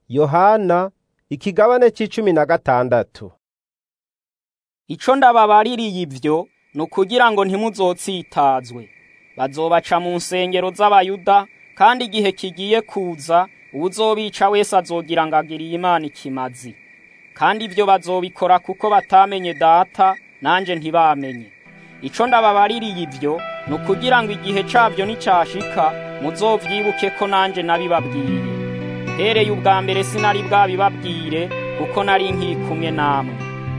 yohana ikigabane c'icumi na gatandatu ico ndababaririye ivyo ni ukugira ngo ntimuzotsitazwe bazobaca mu nsengero z'abayuda kandi igihe kigiye kuza uwuzobica wese azogira ngo agiriye imana ikimazi kandi ivyo bazobikora kuko batamenye data nanje ntibamenye ico ndababaririye ivyo ni ukugira ngo igihe cabyo nicashika muzovyibuke ko nanje nabibabwiye hereye ubwa mbere sinari bwabibabwire kuko nari nkiri kumwe namwe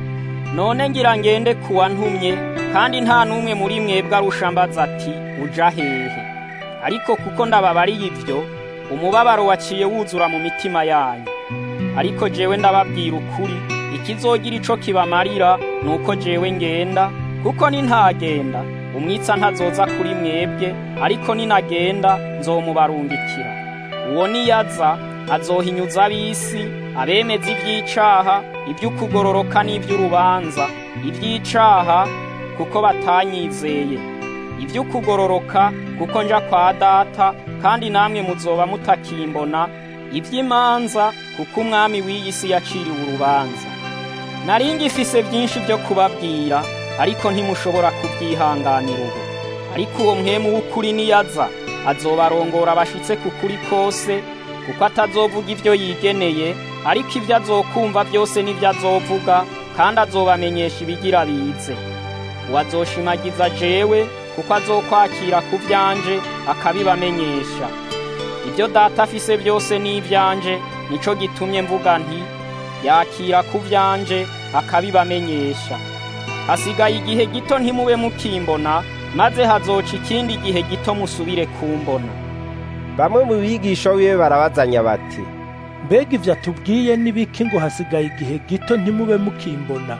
none ngira ngende kuwa ntumye kandi nta n'umwe muri mwebwe arusha mbaza ati uja hehe ariko kuko ndababariye ivyo umubabaro waciye wuzura mu mitima yanyu ariko jewe ndababwira ukuri ikizogira ico kibamarira ni uko jewe ngenda kuko nintagenda umwitsa ntazoza kuri mwebwe ariko ninagenda nzomubarungikira uwo niyaza azohinyuza ab'isi abemeza ivy'icaha ivy'ukugororoka n'ivy'urubanza ivy'icaha kuko batanyizeye ivy'ukugororoka kuko nja kwa data kandi namwe muzoba mutakimbona ivy'imanza kuko umwami w'iyi si yaciriwe urubanza nari ngifise vyinshi vyo kubabwira ariko ntimushobora kubyihanganira ubu ariko uwo mwemu w'ukuri niyaza azobarongora bashitse ku kuri kose kuko atazovuga ivyo yigeneye ariko ivyo azokumva byose n'ivyo azovuga kandi azobamenyesha ibigira bize uwazoshimagiza jewe kuko azokwakira ku vyanje akabibamenyesha ibyo data afise byose ni ivyanje nico gitumye mvuga nti yakira ku vyanje akabibamenyesha hasigaye igihe gito ntimube mukimbona maze hazoca ikindi gihe gito musubire kumbona bamwe mu bigisha wiwe barabazanya bati mbega ivyo atubwiye n'ibiki ngo hasigaye igihe gito ntimube mukimbona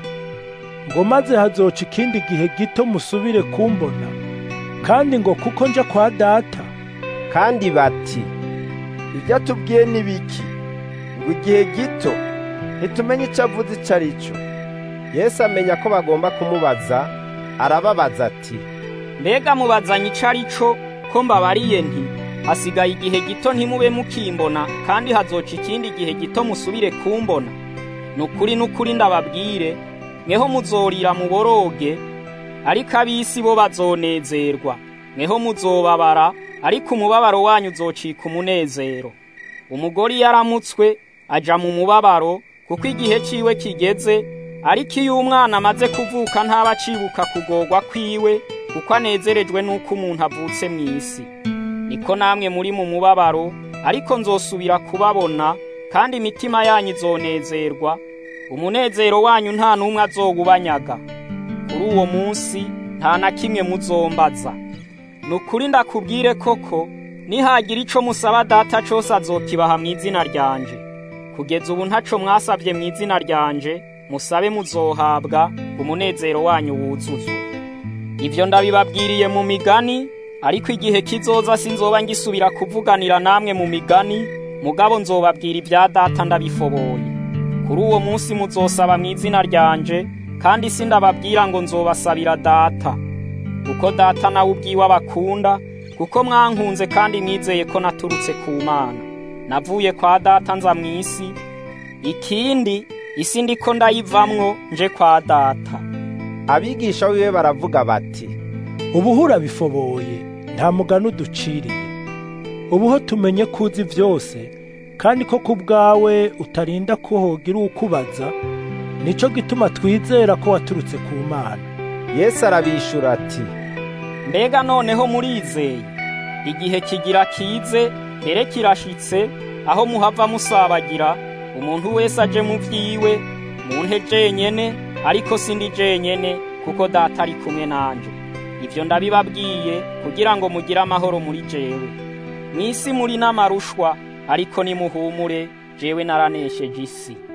ngo maze hazoca ikindi gihe gito musubire kumbona kandi ngo kuko nja kwa data kandi bati ibyo atubwiye ni biki ngo igihe gito ntitumenye icyo avuze icyo ari cyo yesu amenya ko bagomba kumubaza arababaza ati mbega mubazanye ico ari co ko mbabariye nti hasigaye igihe gito ntimube mukimbona kandi hazoca ikindi gihe gito musubire kumbona ni ukuri n'ukuri ndababwire mweho muzorira muboroge ariko ab'isi bo bazonezerwa mweho muzobabara ariko umubabaro wanyu uzocika umunezero umugore iyo aramutswe aja mu mubabaro kuko igihe ciwe kigeze ariko iyo umwana amaze kuvuka ntaba acibuka kugorwa kwiwe kuko anezerejwe n'uko umuntu avutse mu isi niko namwe muri mu mubabaro ariko nzosubira kubabona kandi imitima yanyu izonezerwa umunezero wanyu nta n'umwe azowubanyaga kuri uwo munsi nta na kimwe muzombaza ni ukuri ndakubwire koko nihagira ico musaba data cose azokibaha mu izina ryanje kugeza ubu ntaco mwasavye mu izina ryanje musabe muzohabwa umunezero wanyu wuzuzwe ivyo ndabibabwiriye mu migani ariko igihe kizoza sinzoba ngisubira kuvuganira namwe mu migani mugabo nzobabwira ibya data ndabifoboye kuri uwo munsi muzosaba mu izina ryanje kandi sindababwira ngo nzobasabira data kuko data nawe ubwiwe abakunda kuko mwankunze kandi mwizeye ko naturutse ku mana navuye kwa data nza mu isi ikindi isi ndiko ndayivamwo nje kwa data abigisha wiwe baravuga bati ubuhura bifoboye nta mugani uduciriye ubuho tumenye ko uzi byose kandi ko ku bwawe utarinda ko hogira ukubaza nico gituma twizera ko waturutse ku mana yesu arabishura ati mbega noneho murizeye igihe kigira kize mbere kirashitse aho muhava musabagira umuntu wese aje mu vyiwe munte jenyene ariko sindi jenyene kuko data ari kumwe nanje ivyo ndabibabwiye kugira ngo mugire amahoro muri jewe mw'isi muri n'amarushwa ariko nimuhumure jewe naranesheje isi